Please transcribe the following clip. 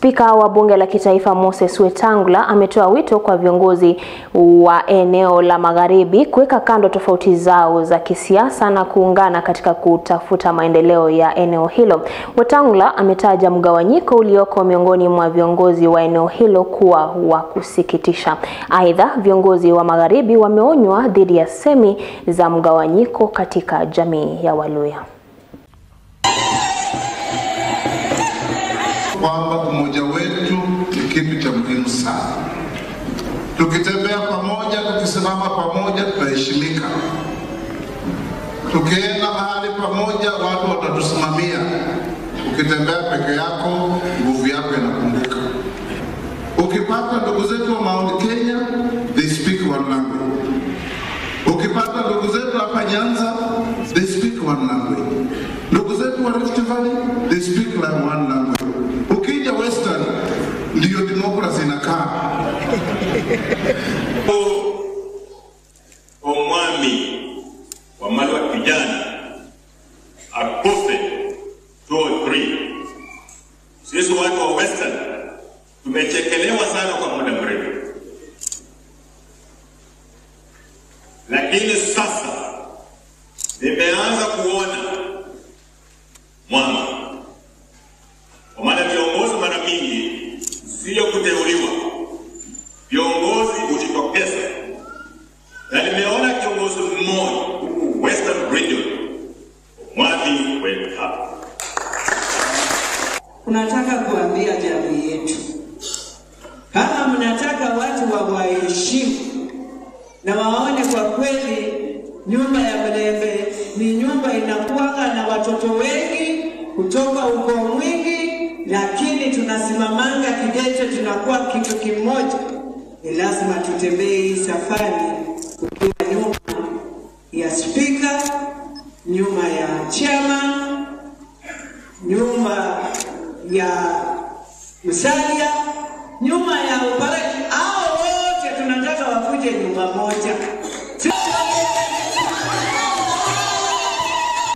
Spika wa bunge la kitaifa Moses Wetangula ametoa wito kwa viongozi wa eneo la magharibi kuweka kando tofauti zao za kisiasa na kuungana katika kutafuta maendeleo ya eneo hilo. Wetangula ametaja mgawanyiko ulioko miongoni mwa viongozi wa eneo hilo kuwa wa kusikitisha. Aidha, viongozi wa magharibi wameonywa dhidi ya semi za mgawanyiko katika jamii ya Waluya. kwamba umoja wetu ni kitu cha muhimu sana. Tukitembea pamoja, tukisimama pamoja, tutaheshimika. Tukienda mahali pamoja, watu watatusimamia. Ukitembea peke yako, nguvu yako inapunguka. Ukipata ndugu zetu wa Mount Kenya, they speak one language. Ukipata ndugu zetu hapa Nyanza, they speak one language. Ndugu zetu wa Rift Valley, they speak like one language. Ukija Western, ndiyo demokrasi inakaa. omwami wamala wa kijana akufe 203 sisi watu wa western tumechekelewa sana kwa muda mrefu lakini sasa nimeanza kuona mwanga kwa maana viongozi mara mingi sio kuteuliwa viongozi hujitokeza na nimeona kiongozi mmoja huku Western Region, Mwathi went up. Tunataka kuambia jamii yetu, kama mnataka watu wawaheshimu na waone kwa kweli nyumba ya Mlembe ni nyumba inakuwaga na watoto wengi kutoka ukoo mwingi, lakini tunasimamanga Kigeto, tunakuwa kitu kimoja. Ni lazima tutembee hii safari ukiwa nyuma ya spika, nyuma ya chairman, nyuma ya Musalia, nyuma ya upara